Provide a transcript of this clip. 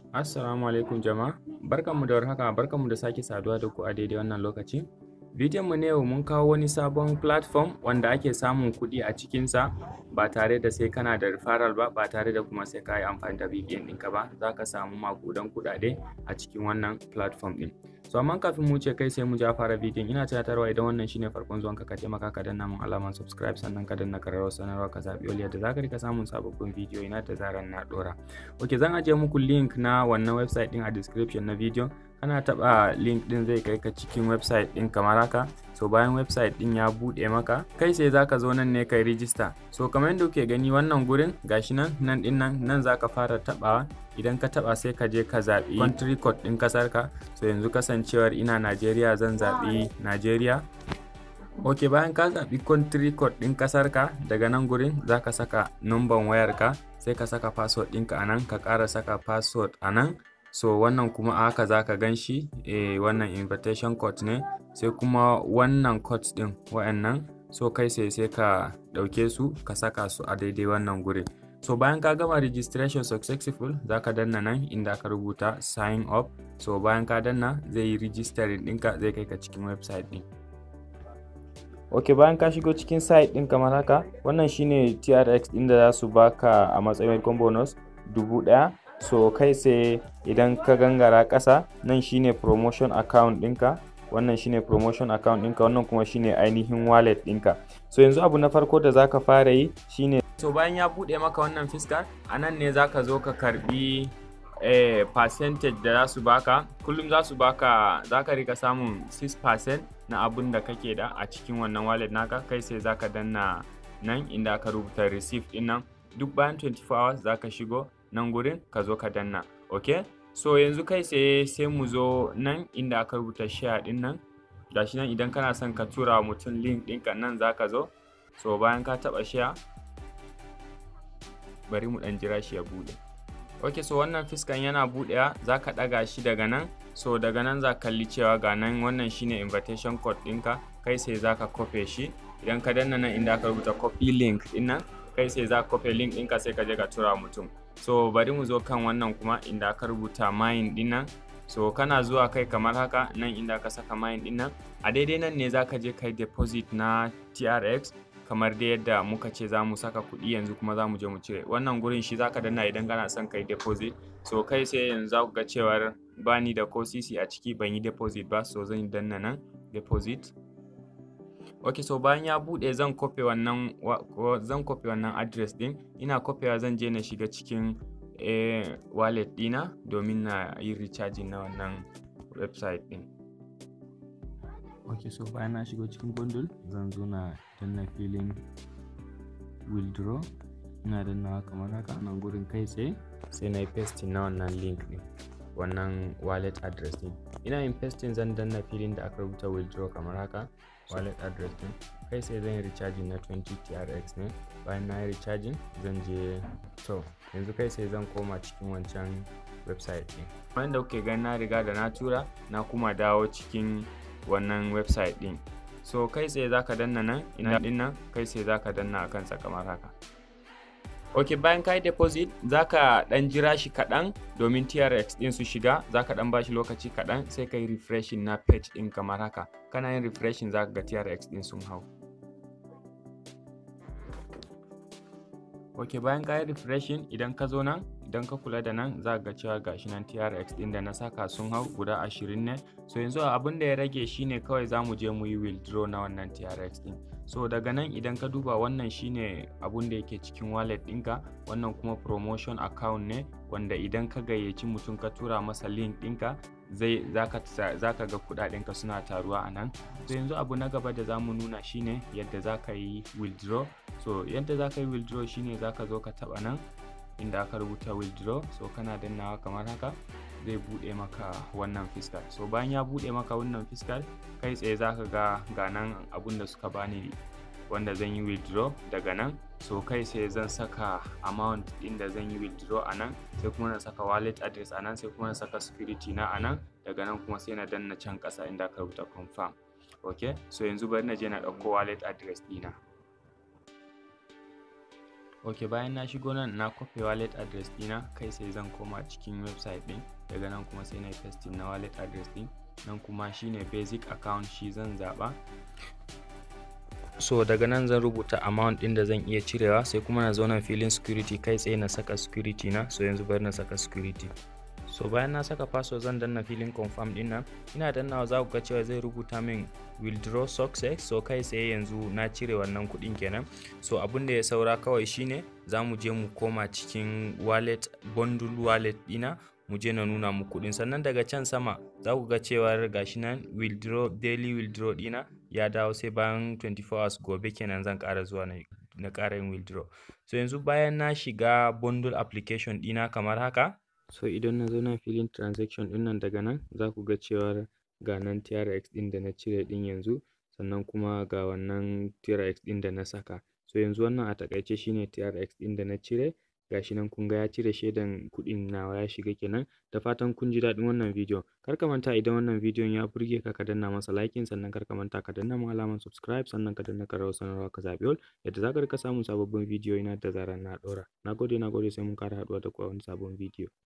Assalamu alaikum jama'a. Barkanmu da warhaka, barkanmu da sake saduwa da ku a daidai wannan lokaci. Bidiyon mu na yau mun kawo wani sabon platform wanda ake samun kuɗi a cikinsa ba tare da sai kana da referral ba, ba tare da kuma sai ka yi amfani da VPN ɗinka ba. Za ka samu maƙudan kuɗaɗe a cikin wannan platform ɗin. So amma kafin mu wuce kai sai mu ja fara bidiyon ina tunatarwa idan wannan shine farkon zuwanka ka taimaka ka danna mun alamar subscribe sannan ka danna ƙararrawar sanarwa ka zaɓi all yadda za ka rika samun sababbin bidiyo ina da zarar na ɗora. Ok zan ajiye muku link na wannan website ɗin a description na bidiyon kana taɓa link ɗin zai kai ka cikin website ɗin kamar haka so bayan website ɗin ya buɗe maka kai sai zaka zo nan ne kai rijista so kamar yadda kuke gani wannan gurin gashi nan nan ɗin nan nan zaka fara taɓawa idan ka taɓa sai ka je ka zaɓi country code ɗin ƙasar ka so yanzu kasancewar ina Najeriya zan zaɓi Najeriya ok bayan ka zaɓi country code ɗin ƙasar ka daga nan gurin zaka saka numban wayar ka sai ka saka password ɗinka a nan ka ƙara saka password a nan so wannan kuma a haka zaka gan shi eh, wannan invitation code ne sai kuma wannan code din wa'annan so kai sai sai ka ɗauke su ka saka su a daidai wannan gurin so bayan ka gama registration successful zaka danna nan inda ka rubuta sign up so bayan ka danna zai yi registering ɗinka zai kai ka cikin website ɗin ok bayan ka shigo cikin site ɗin kamar haka wannan shine trx ɗin da za su baka a matsayin bonus dubu ɗaya so kai sai idan ka gangara ƙasa nan shine promotion account ɗinka wannan shine promotion account ɗinka wannan kuma shine ainihin wallet ɗinka so yanzu abu na farko da zaka fara yi shine so bayan ya buɗe maka wannan fiskar a nan ne zaka zo ka karbi eh, percentage da za su baka kullum za su baka za ka rika samun 6% na abun da kake da a cikin wannan wallet naka kai sai zaka danna nan inda aka rubuta receive ɗin nan duk bayan 24 hours zaka shigo nan gurin ka zo ka danna ok so yanzu kai sai sai mu zo nan inda aka rubuta share din nan gashi nan idan kana son ka tura wa mutum link ɗinka nan za ka zo so bayan ka taɓa share bari mu ɗan jira shi ya buɗe ok so wannan fiskan yana buɗewa za ka ɗaga shi daga nan so daga nan za kalli cewa ga nan wannan shine invitation code ɗinka kai sai za ka kofe shi idan ka danna nan inda aka rubuta copy link ɗin nan kai sai za ka kofe link ɗinka sai ka je ka tura mutum so bari mu zo kan wannan kuma inda aka rubuta mine din nan so kana zuwa kai kamar haka nan inda aka saka mine din nan a daidai nan ne zaka je kai deposit na TRX kamar dai yadda muka ce za mu saka kuɗi yanzu kuma za mu je mu cire wannan gurin shi zaka danna idan kana son kai deposit so kai sai yanzu za ku ga cewar bani da ko sisi a ciki ban yi deposit ba so zan danna nan deposit ok so bayan ya bude zan kofe wannan zan kofe wannan address din ina kofewa zan je na shiga cikin eh, wallet dina domin na yi recharging na wannan website din ok so bayan na shigo cikin bundle zan zo na danna filin withdraw ina dannawa kamar haka nan gurin kai tsaye sai na yi pasting na wannan link din wannan wallet address din ina yin pasting zan danna filin da aka rubuta withdraw kamar haka wallet address din kai sai zan yi recharging na 20 trx ne bayan na yi recharging zan je to yanzu kai sai zan koma cikin wancan website din bayan da kuke gani na riga da na tura na kuma dawo cikin wannan website din so kai sai zaka danna nan ina din nan kai sai zaka danna akan sa kamar haka ok bayan ka yi deposit za ka dan jira shi kaɗan domin trx ɗin su shiga za ka dan bashi lokaci kaɗan sai ka yi refreshing na page ɗin kamar haka kana yin refreshing za ka ga trx ɗin sun hau ok bayan ka yi refreshing idan ka zo nan idan ka kula da nan za ga cewa gashi nan trx ɗin da na saka sun hau guda ashirin ne so yanzu abin da ya rage shine kawai za mu je mu yi withdraw na wannan trx ɗin so daga nan idan ka duba wannan shine abun da yake cikin wallet ɗinka wannan kuma promotion account ne wanda idan ka gayyaci mutum ka tura masa link ɗinka zai zaka ga kuɗaɗenka suna taruwa a nan so yanzu abu na gaba da zamu nuna shine yadda zaka yi withdraw so yadda zaka yi withdraw shine zaka zo ka taɓa nan inda aka rubuta withdraw so kana dannawa kamar haka zai buɗe maka wannan fiskal so bayan ya buɗe maka wannan fiskal kai tsaye za ka ga ga nan abun da suka bani wanda zan yi withdraw daga nan so kai sai zan saka amount ɗin da zan yi withdraw a nan sai kuma na saka wallet address a nan sai kuma na saka security na a nan daga nan kuma sai na danna can ƙasa inda aka rubuta confirm ok so yanzu bari na je na ɗauko wallet address ɗina ok bayan na shigo nan na copy wallet address dina kai sai zan koma cikin website din daga nan kuma sai na paste na wallet address din nan kuma shine basic account shi zan zaba so daga nan zan rubuta amount din da zan iya cirewa sai kuma na zo nan filin security kai tsaye na saka security na so yanzu bari na saka security so bayan na saka password zan danna filin confirm din nan ina dannawa za ku ga cewa zai rubuta min withdraw success so kai tsaye yanzu na cire wannan kuɗin kenan so abin da ya saura kawai shine za mu je mu koma cikin wallet bundle wallet dina mu je na nuna mu kuɗin sannan daga can sama za ku ga cewa gashi nan withdraw daily withdraw dina ya dawo sai bayan 24 hours gobe kenan zan ƙara zuwa na na ƙara yin withdraw so yanzu bayan na shiga bundle application dina kamar haka so idan na zo nan filin transaction din nan daga nan za ku ga cewar ga nan TRX din da na cire din yanzu sannan kuma ga wannan TRX din da na saka so yanzu wannan a takaice shine TRX din da na cire gashi nan kun ga ya cire shaidan kuɗin nawa ya shiga kenan da fatan kun ji daɗin wannan bidiyon kar ka manta idan wannan bidiyon ya burge ka ka danna masa liking sannan kar ka manta ka danna mun alamar subscribe sannan ka danna ƙararrawar sanarwa ka zaɓi all yadda za ka rika samun sababbin bidiyoyi na da zarar na ɗora nagode nagode sai mun ƙara haɗuwa da ku a wani sabon bidiyo